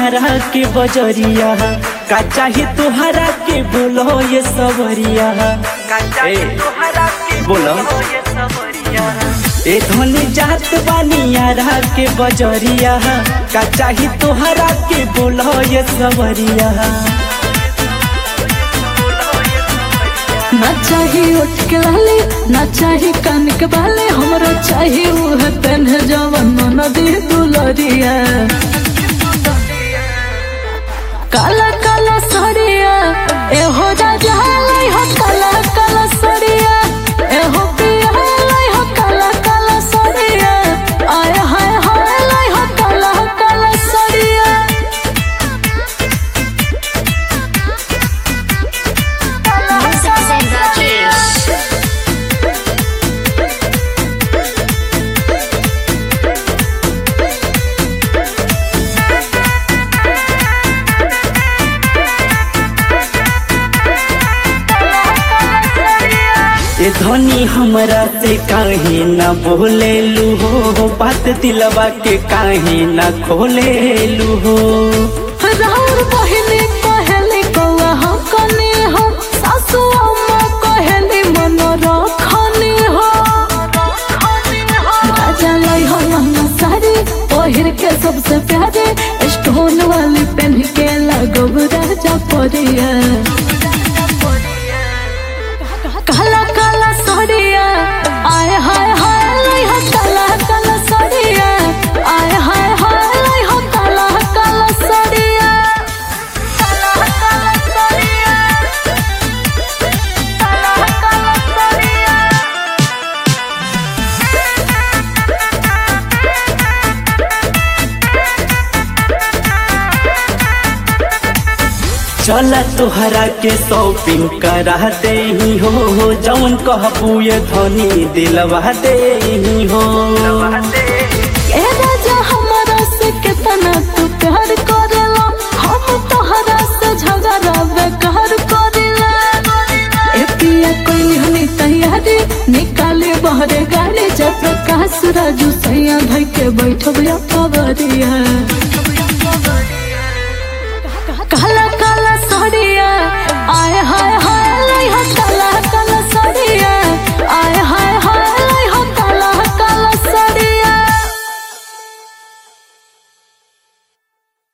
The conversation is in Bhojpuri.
यारा के बजरिया का चाही तुहरा के बोलो ये सबरिया ए, बोलो ए धनी जात बानी यारा के बजरिया का चाही तुहरा के बोलो ये सबरिया ना चाही उठ के लाली ना चाही कान के बाले हमरो चाही उह पेन जवन नदी दुलरिया काला काला सड़िया एहो राजा लाई हो काला काला सड़िया एहो पिया लाई हो काला काला सड़िया आय हाय हाय लाई हो काला काला सड़िया ए धनी हमरा से काहे न बोलेलू हो बात दिलवा के काहे न खोलेलू हो राउर बहिनी कहेली कौआ हम कनी हो सासु अम्मा कहेली मन रखनी हो राजा लाई हो लहंगा साड़ी पहिर के सबसे प्यारे स्टोन वाली पहन के लगब राजा परिया काला काला साड़िया आय हाय हाय लाई हो काला काला साड़िया आय हाय हाय लाई हो काला काला साड़िया काला काला साड़िया काला काला साड़िया चल तोहरा के शॉपिंग करा दे हो जौन कहबू ये धनी दिलवा दे हो ए राजा हमारा से कितना तू प्यार करेला हम तोहरा से झगड़ा बेकार करेला ए पिया कोई हनी तैयारी निकाले बहरे गाड़ी जब प्रकाश राजू सैया भाई के बैठब या पवरिया